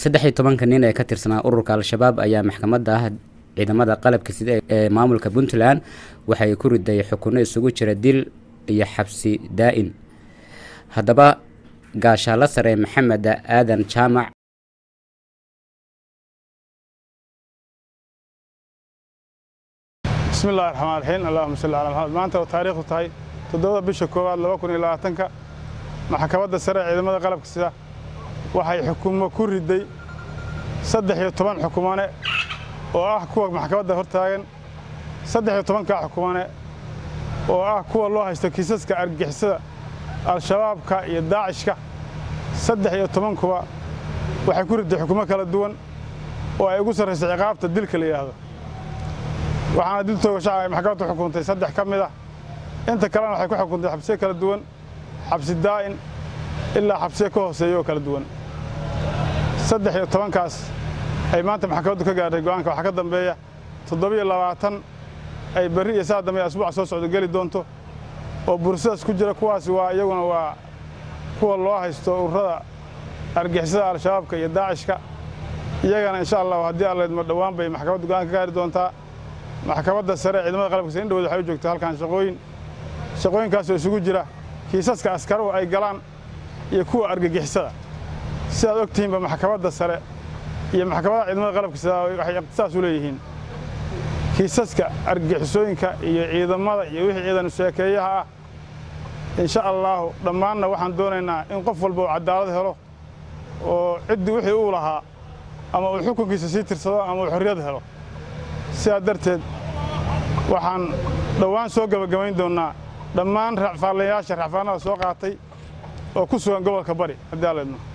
saddex iyo tobanka nin ee ka tirsanaa ururka al-shabaab ayaa maxkamadda ah ciidamada qalabka sida ee maamulka puntland waxay ku riday xukunno isugu jira dil iyo xabsi daa-in haddaba gaashaalo sare maxamed aadan jaamac bismi illahi raxmaan raxiim allahuma salli calaa maxamed maanta oo taariikhdu tahay toddobada bisha koowaad laba kun iyo labaatanka maxkamadda sare ee ciidamada qalabka sida waxay xukumo ku riday saddex iyo toban xukumane oo ah kuwa maxkamadda hor taagan saddex iyo tobankaa xukumane oo ah kuwa loo haysto kiisaska argixisada al-shabaabka iyo daacishka saddex iyo tobankuba waxay ku riday xukumo kala duwan oo ay ugu sarraysay ciqaabta dilka la yidhaahdo waxaana dil toogashaca ay maxkamaddu xukuntay saddex ka mid ah inta kalena waxay ku xukuntay xabsiye kala duwan xabsi daa'in ilaa xabsiye ka hooseeya oo kala duwan saddex iyo tobankaas ay maanta maxkamaddu ka gaadhay go'aanka waxaa ka dambeeya toddobiyo labaatan ay berri iyo saa dambe asbuuca soo socdo geli doonto oo bursadaas ku jira kuwaasi waa iyaguna waa kuwa loo haysto ururada argixisada al-shabaabka iyo daacishka iyagana insha allahu haddii alleedma dhowaan bay maxkamaddu go'aan ka gaari doontaa maxkamadda sare ee ciidamada qalabka sida in dhawood waxay u joogtaa halkan shaqooyin shaqooyinkaasoo isugu jira kiisaska askaruhu ay galaan iyo kuwa argagixisada sidaad og tihiinba maxkamadda sare iyo maxkamadaha ciidamada qalabka sida waxay iqtisaas u leeyihiin kiisaska argagixisooyinka iyo ciidamada iyo wixii ciidan sheekeeyaha ah insha allaahu dhammaanna waxaan doonaynaa in qof walba uu cadaalad helo oo ciddii wixii uu lahaa ama uu xukunkiisa sii tirsado ama uu xorriyad helo sidaa darteed waxaan dhowaan soo gebagabayn doonnaa dhammaan racfaalayaasha racfaanada soo qaatay oo ku sugan gobolka bari haddii aleedno